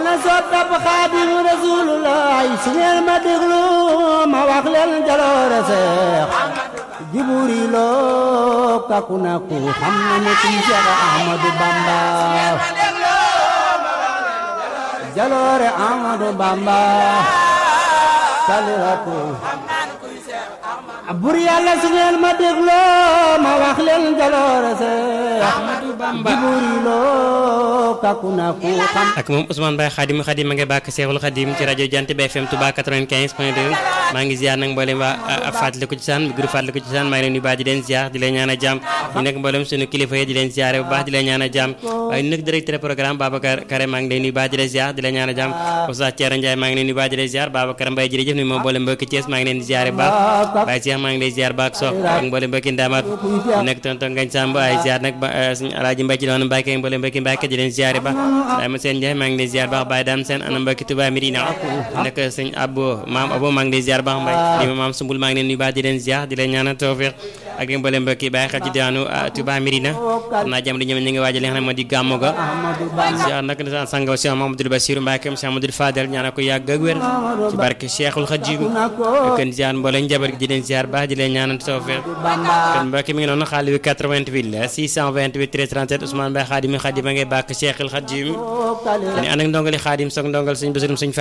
ana soppab xaadimu rasulullah su ngeen ma déglu ma wax leen jaloore seex jiburi loo kaku na ku xam na ne kuy Seex Ahmadu Bamba jaloore Ahmadu Bamba saliratu bur yàlla su ngeen ma dégloo ma wax leen jaloore seex Ahmadu Bamba jiburi loo kaku na ku xam ak moom Ousmane Baye Khadim Khadim ma ngi bàkk Seexul Khadim ci rajo Jant bi FM Touba 95 point 2 maa ngi ziar nag mboolem waa fàttaliku ci saan groupe fàttaliku ci saan maa ngi leen di baax di leen ziar di leen ñaan a jàmm ñu nekk mboolem sunu kilifa yi di leen ziare bu baax di leen ñaan a jàmm waaye nag directeur programme Babacar Kare maa ngi leen di baax di leen ziar di leen ñaan a jàmm Oustaz Thierno Ndiaye maa ngi leen di baax di leen ziar Babacar Mbaye jërëjëf ni moom mboolem mbokki Thiès maa ngi leen di ziare bu baax Baye Cheikh maa ngi lay ziar baax sox ak mboolem mbokki Ndamaat ñu nekk tonton Ngagne Samb ay ziar nag suñu alaaji Mbaye ci doon Mbacke mboolem mbokki Mbacke di leen ziare baax waaye ma seen Ndiaye maa ngi lay ziar baax Baye Dame Sène ana mbokki Touba Medina nekk sëñ Abo maam Abo maa ngi lay ziar baax Mbaye di ma maam Sumbul maa ngi leen nuyu baax di leen ziar di leen ñaanal tawfiq ak mboolem mbokki bàyyi xel ci diwaanu Touba Medina xam naa jamono ñoom ñu ngi waajal li nga xam ne moo di gàmmu ga ziar nag sang Cheikh Mamadou Bassirou Mbacke Cheikh Mamadou Fadel ñaanal ko yàgg ak wér ci barke Cheikhul Khadim kon ziar mboolem njaboot gi di leen ziar baax di leen ñaanal tawfiq kon mbokki mi ngi noonu xaalis bi 88 la 628 13 37 Ousmane Baye Khadim Khadim a ngay bàkk Cheikhul Khadim dañu ànd ak ndongali Khadim soog ndongal suñu bésum suñu